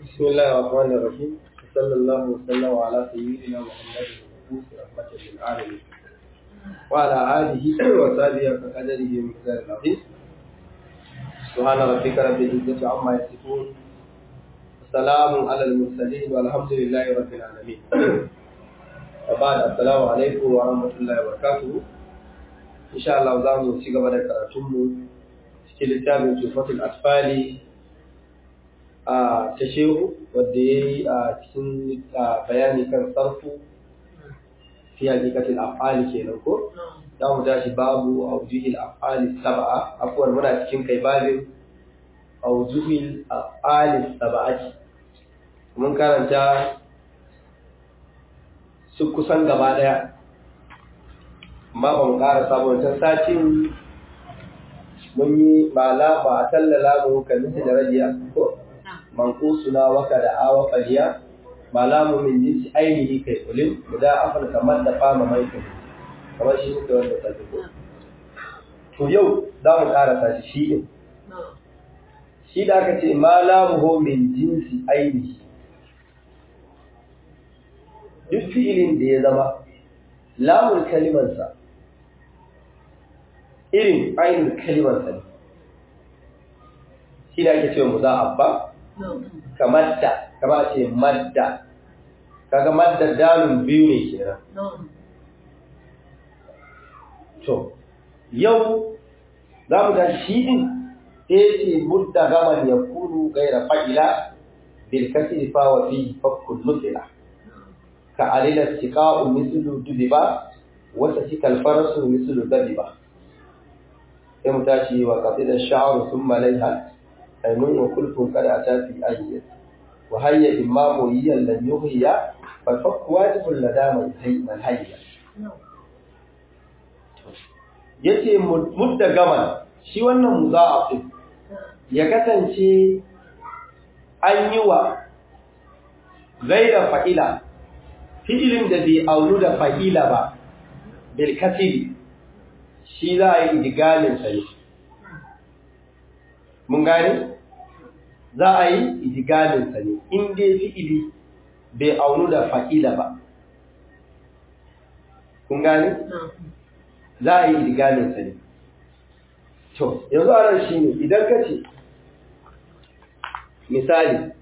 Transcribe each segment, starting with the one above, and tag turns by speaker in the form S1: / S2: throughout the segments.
S1: بسم الله الرحمن الرحيم صلى الله وسلم على سيدنا محمد المبعوث رحمة للعالمين وعلى آله وصحبه وقدره ومقدار العظيم سبحان ربك رب العزة عما يصفون السلام على المرسلين والحمد لله رب العالمين وبعد السلام عليكم ورحمة الله وبركاته إن شاء الله زامو ci gaba da karatunmu cikin littafin tufatul asfali a ta shehu wadda ya yi a cikin bayani kan sarfu fi hakikatin af'ali kenan ko za mu tashi babu aujuhil af'ali sab'a afuwar muna cikin kai babin aujuhil af'ali sab'ati mun karanta su kusan gaba daya amma ba mu ƙara sabon satin mun yi ba la ba a tallala mu kalli da rajiya ko manqusuna waka da awa qaliya malamu min jinsi ainihi kai ulil guda afal kamar da fama mai kai kamar shi muke wanda ta ko to yau za mu karasa shi shi din shi da aka ce malamu ho min jinsi ainihi duk fi'ilin da ya zama lamun kalimansa irin ainihin kalimansa ne shi da ake cewa muza'ab ba kamar da kama ce madda kaga madda dalun biyu ne kenan to yau za mu ga shi din sai ce mudda gaman ya kunu gaira fa'ila bil kasri fa wa fi fakkul mutila ka alila tiqa'u mislu dubiba wa tasikal farasu mislu dadiba sai mu tashi wa qatida sha'ru thumma layha ainun wa kulfun kada ta fi ayyat wa hayya imamu yiyan lan yuhya fa fakku wajibul ladama man hayya yace mudda gaman shi wannan muza'af ya kasance an yi wa gaira fa'ila fi'ilin da bai aunu da fa'ila ba bil kasiri shi za a yi idigalin sa ne mun gane za a yi idigalinsa ne in dai fi'ili bai aunu da fa'ila ba kun gane za a yi idigalinsa ne to yanzu a nan shi ne idan ka ce misali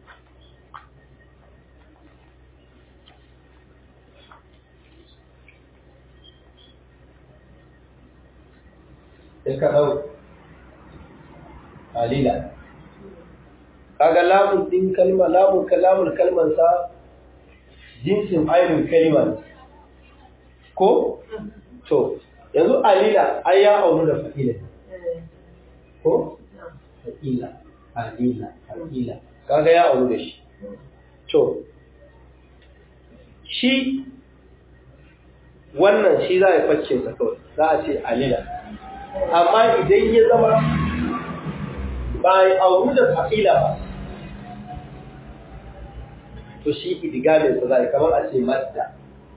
S1: sai ka ɗau qalila kaga lamun din kalma lamun kalamun kalman sa jinsin ainun kalma ko to yanzu alila ai ya aunu da fa'ila ko fa'ila alila fa'ila kaga ya aunu da shi to shi wannan shi za a yi facce sa kawai za a ce alila amma idan ya zama ba ya auru da fa'ila ba to shi idigamin sa zai kamar a ce madda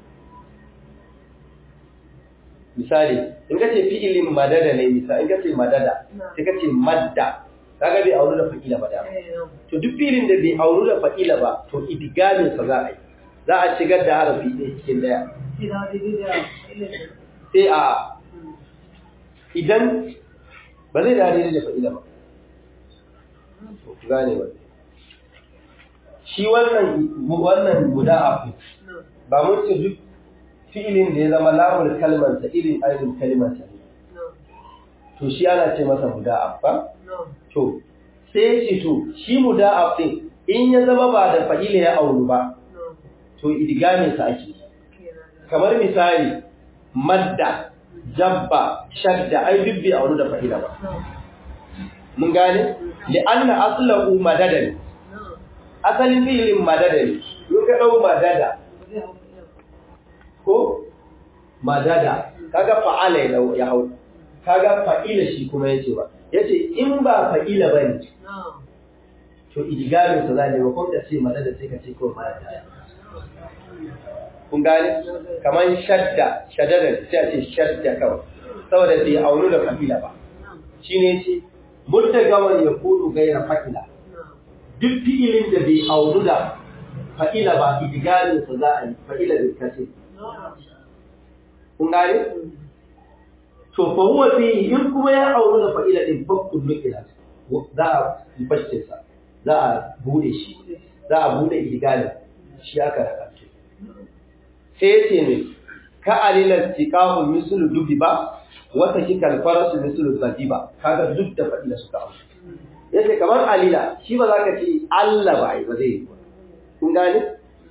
S1: misali in ka ce fi'ilin madada ne misali in ka ce madada sai ka ce madda kaga bai auru da fa'ila ba da to duk fi'ilin da bai auru da fa'ila ba to idigamin sa za a yi za a shigar da harafi ɗaya cikin ɗaya sai a idan ba zai da da fa'ila ba gane ba shi wannan wannan muda'af ba mun ce duk fi'ilin da ya zama lamul kalmar sa irin ainihin kalmar sa to shi ana ce masa muda'af ba to sai shi to shi muda'af din in ya zama ba da fa'ila ya auru ba to idgamin sa ake kamar misali madda jabba shadda ai bibbi auru da fa'ila ba mun gane li'anna aslahu madadan asalin fi'ilin madadan yau ka dau madada ko madada kaga fa'ala ya ya hau kaga fa'ila shi kuma yace ba yace in ba fa'ila bane to idgamin sa zai ba ko da ce madada sai ka ce ko madada kun gane kaman shadda shadadan sai a ce shadda kawai saboda bai aunu da fa'ila ba shine yace murtagawan ya kudu gaira fa'ila duk fi'ilin da bai auru da fa'ila ba idigalin sa za a yi fa'ila bil kasri kun gane to fa huwa fi in kuma ya auru da fa'ila din fakkun nukila za a yi fashin sa za a bude shi za a bude idigalin shi aka raka sai yace ne ka alilal tiqahu mislu dubi ba wata kikal farasu mislu zadiba kaga duk da fa'ila suka auru yace kamar alila shi ba za ka ce Allah ba ai ba zai yi kun gane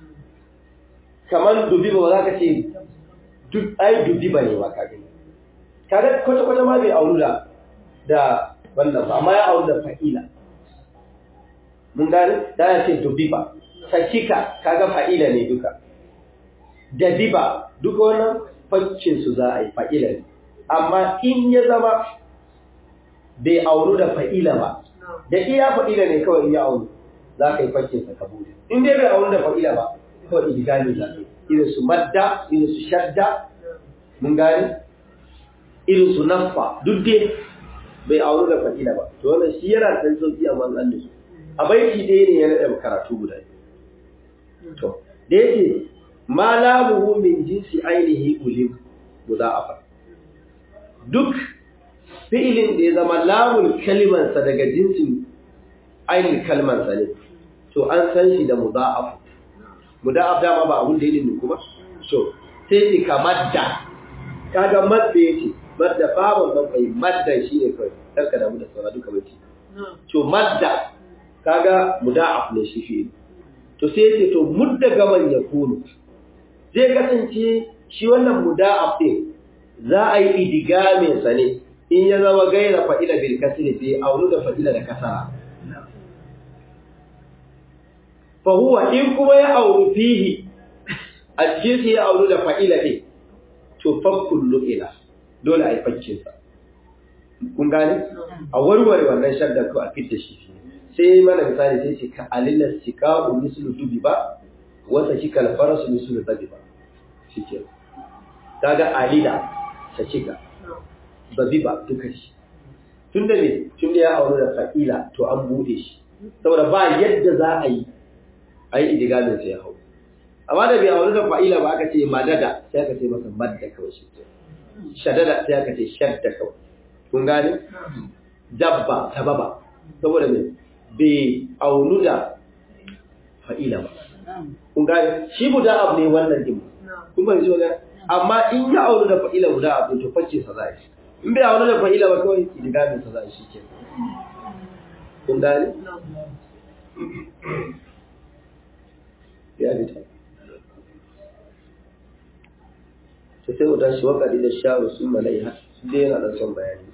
S1: kamar dubi ba za ka ce duk ai dubi ba ne ba ka gani kaga kwata kwata ma bai auru da da wannan ba amma ya auru da fa'ila mun gane da ya ce dubi ba sakika kaga fa'ila ne duka dabiba duka wannan faccin su za a yi fa'ila ne amma in ya zama bai auru da fa'ila ba da iya fa'ila ne kawai in ya auru za ka yi faccin sa ka bude in dai bai auru da fa'ila ba kawai idigami za ka yi irin su madda irin su shadda mun gane irin su naffa duk dai bai auru da fa'ila ba to wannan shi yana da sauki amma an da su a baiti dai ne ya nada karatu guda to da yake ma lamuhu min jinsi ainihi ulim mudha'afa duk fi'ilin da ya zama lamun kalmansa daga jinsin ainihin kalmansa ne to an san shi da mudha'af mudha'af dama ba abun da yake ne kuma to sai ki kamar da kaga madda yake madda babu ban kai madda shine kai karka da mu da saura duka bace to madda kaga mudha'af ne shi fi'il to sai yake to mudda gaban ya kunu zai kasance shi wannan muda'af din za a yi idigamin sa ne in ya zama gaira fa'ila bil kasri sai auru da fa'ila da kasara fa huwa in kuma ya auru fihi a cikin sai ya auru da fa'ila din to fakkul lu'ila dole a yi faccin sa kun gane a warware wannan shaddar ko a fitta shi sai mana misali sai ce ka alilas sika'u mislu dubi ba wata shi kalfarasu mislu zabi ba shi ke kaga alila ta cika babi ba duka shi tun da ne tun da ya aure da fa'ila to an bude shi saboda ba yadda za a yi a yi idigalin sai ya hau amma da bai aure da fa'ila ba aka ce madada sai aka ce masa madda kawai shi ke shadada sai aka ce shadda kawai kun gane dabba sababa saboda me bai aunu da fa'ila ba kun gane shi guda abu ne wannan din kun ban ji wani amma in ya aunu da fa'ila guda abu to facce sa za shi in bai aunu da fa'ila ba kawai idigamin sa za shi ke kun gane ya bi ta to sai mu tashi wakadi da sharu sun malaiha dai yana da son bayani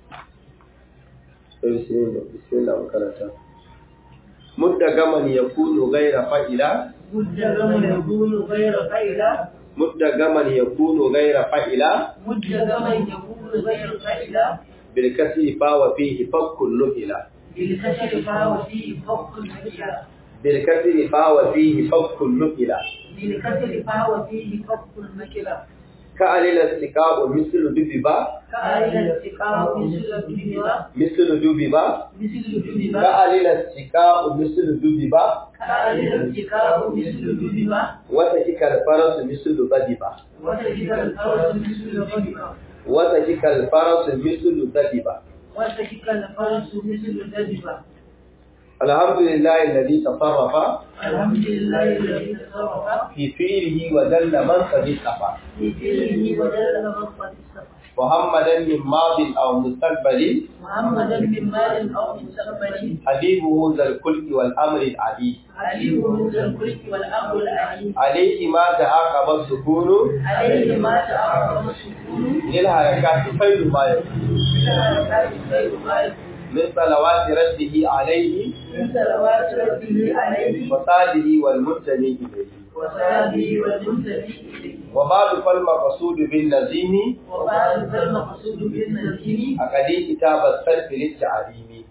S1: sai bismillah bismillah makaranta mudda gaman yakunu ghaira fa'ila
S2: مدة زمن يكون غير فائلة
S1: mudda gaman yakunu ghaira fa'ila
S2: مدة زمن يكون غير فائلة
S1: bil kasri fa wa fihi fakku lu'ila
S2: بالكسر فهو فيه فوق المكيلة
S1: bil kasri fa wa fihi fakku lu'ila
S2: بالكسر فهو فيه فوق المكيلة
S1: ka alila istiqa'u mislu dubiba
S2: كأين الاتقاء مثل الدنيا
S1: mislu dubiba
S2: مثل
S1: ka
S2: الدنيا
S1: alila istiqa'u mislu dubiba
S2: كأين الاتقاء مثل الدنيا
S1: wata kikal farasu mislu badiba
S2: وتجد الفرس مثل الغنيمة
S1: wata kikal farasu mislu dadiba
S2: وتجد الفرس مثل الدجبة
S1: alhamdulillahi alladhi tasarrafa
S2: الحمد لله الذي تصرف
S1: في فعله وذل من قد اصطفى
S2: في فعله ودل من قد استفى
S1: محمدا من ماض او مستقبل
S2: محمدا من مال أو من سقبل
S1: حبيبه ذا الخلق والامر العديد
S2: عليم ذا الكلك والأمر العليم
S1: عليه ما تعاقب السكون
S2: عليه ما تعرف السكون
S1: للحركات خير ما يكون
S2: من الحركات خير ما يكون
S1: من صلوات رده عليه
S2: من صلوات ربه عليه
S1: وصاله والمنتمي اليه
S2: وصحبه والمنتهي إليه
S1: وبعد فالمقصود بالنظيم
S2: وبعد فالمقصود بالنزيم
S1: أقدي كتاب السلف للتعليم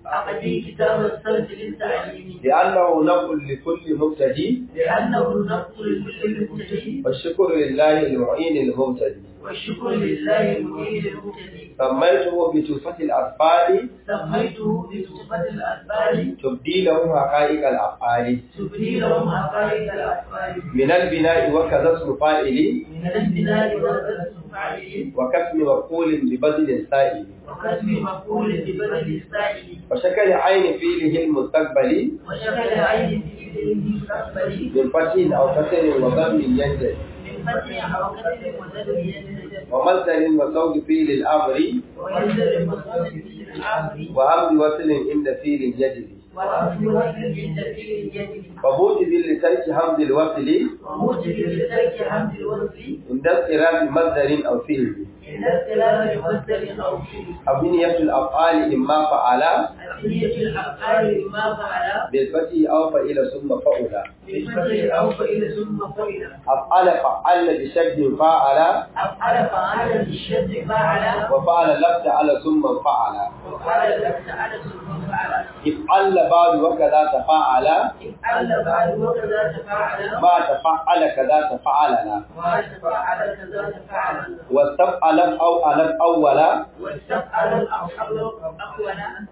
S2: أقدي كتاب الصرف للتعليم
S1: لأنه نقل لكل مبتدي
S2: لأنه نقل لكل مبتدئ
S1: والشكر لله المعين المبتدي
S2: والشكر لله المعين المبتدئ
S1: سميته بتوفة الأطفال
S2: سميته بصفة الأسباب
S1: تبدي لهم حقائق الأفعال
S2: تبني لهم حقائق الأفعال
S1: من البناء وكذا اسم فاعل
S2: من البلاد والرسم فاعلين
S1: وكسم مفعول ببذل سائل
S2: وكسب مقول ببدل السائل
S1: وشكل عين فيله المستقبل
S2: وشكل عين في المستقبل
S1: من فتح أو كسر وضم ينجل
S2: من فتح أو كسر وزد ينزل
S1: ومصدر وصوت فيل الأمر
S2: وينزل مصدر في العامر
S1: وهمز وصل عند فيل يجري
S2: وأصل وزن عند فيه الجدل
S1: وموجب لترك همز الوصل
S2: وموجب لترك حمد الوصف
S1: عند اضطراب مصدر أو فعل
S2: عند اختلاف مصدر أو فيه
S1: أبنية الأفعال إما فعل
S2: أبنية الأفعال ما فعل
S1: بالفتح أو فعل ثم فعل
S2: بالفتح أو فإلى ثم فإلى
S1: أفعل فعل بشد فعل
S2: أفعل فعل بالشد فعل
S1: وفعل لفت على ثم فعل
S2: وفعل الأفعال ثم فعل
S1: افعل بعد وكذا تفعل
S2: افعل بعد وكذا تفعل
S1: ما تفعل كذا تفعلنا
S2: ما تفعل كذا تفعل
S1: واستفعل أو ألف أولا
S2: واستفعل الأفعال أولا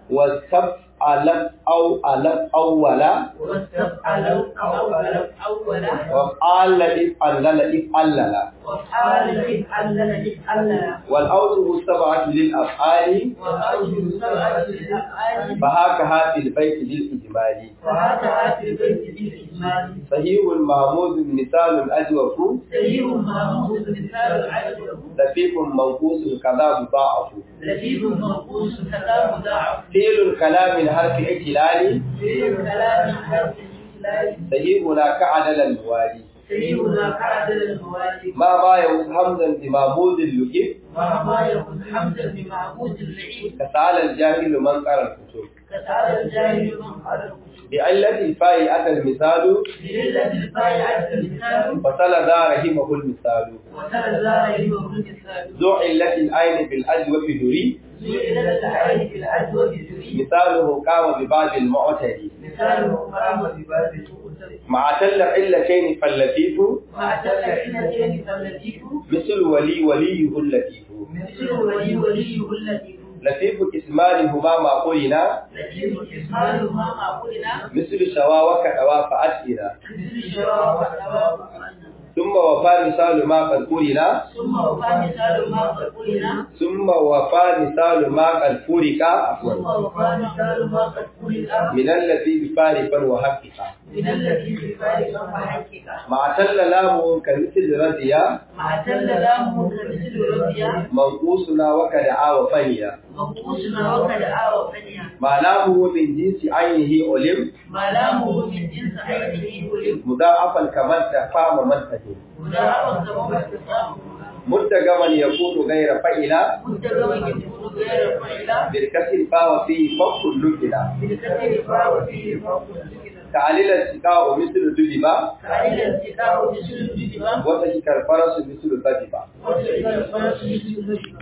S1: واستفعل أو ألف أولا
S2: واستفعل الأول أولا
S1: وفعل افعل افعل
S2: وافعل افعل افعل
S1: والأوجه السبعة للأفعال
S2: والأوجه سبعة للأفعال
S1: فهكذا في البيت للإجمال
S2: وهكذا في البيت بالإجمال
S1: صحيح محمود مثال أجوف
S2: سيء محمود مثال العجب
S1: لفيف منقوص كذا مضاعف
S2: لذيذ منقوص كذا مضاعف
S1: فعل الكلام الحرف اعتلال
S2: في الكلام حرف الإجلال
S1: صحيحنا كعدل الموالي
S2: سيئنا كعدل الموالي
S1: ما ما يوز همزا بمعمود اللكف
S2: وما يكون حمدا بمعبود اللعيب
S1: كسال الجاهل من قرأ الكتب
S2: كتعالى الجاهل من قال الكتب
S1: بعلة الفاء أتى المثال
S2: بليلة الفاعل المثال
S1: فصل ذا رحمه المثال
S2: وترى ذا يهمه المثال
S1: ذو علة العين بالأجوف دري
S2: زينة العين في العدوى بالجري
S1: مثاله قام ببعض المعتدي
S2: مثاله قام بباب المؤتد
S1: مع تل علتين فاللطيف
S2: مع تلعينتين فاللطيف
S1: مثل ولي وليه اللطيف
S2: مثل ولي وليه اللطيف
S1: لطيف اسمان هما ما قلنا
S2: لطيف اسماله ما معقولنا
S1: مثل شوا وكأوا فأسئلة
S2: مثل شراب والثواب
S1: ثم وفى مثال ما قد قلنا
S2: ثم وفى مثال ما قد قلنا
S1: ثم وفى مثال ما قد فرق
S2: ثم
S1: عفوا
S2: وفى مثال ما قد قلنا
S1: من الذي بفارقا وحققا
S2: من الذي في فارق وحقيقة
S1: مع تل لامه كمثل رضيا
S2: مع تل لامه كمثل رضيا
S1: منقوصنا وكدعا وفنيا
S2: منقوصنا وكدعا وفنيا
S1: ما لامه من جنس عينه علم
S2: ما لامه من جنس عينه ولم
S1: مضاعفا كمن تفام منتهي
S2: مدارا كما استقام
S1: مدغما يكون غير فإلى
S2: مدرما يكون غير فعلا
S1: بالكسر فهو فيه فوق اللكلا
S2: بالكثير فهو فيه فوق السكنة
S1: تعليل السقاء مثل دببا
S2: فعل الاتقاء مثل الجدبة
S1: وتشك الفرس مثل ضببا
S2: وتلك الفرس مثل الجدبة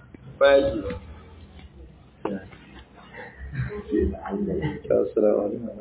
S1: فاجي السلام عليكم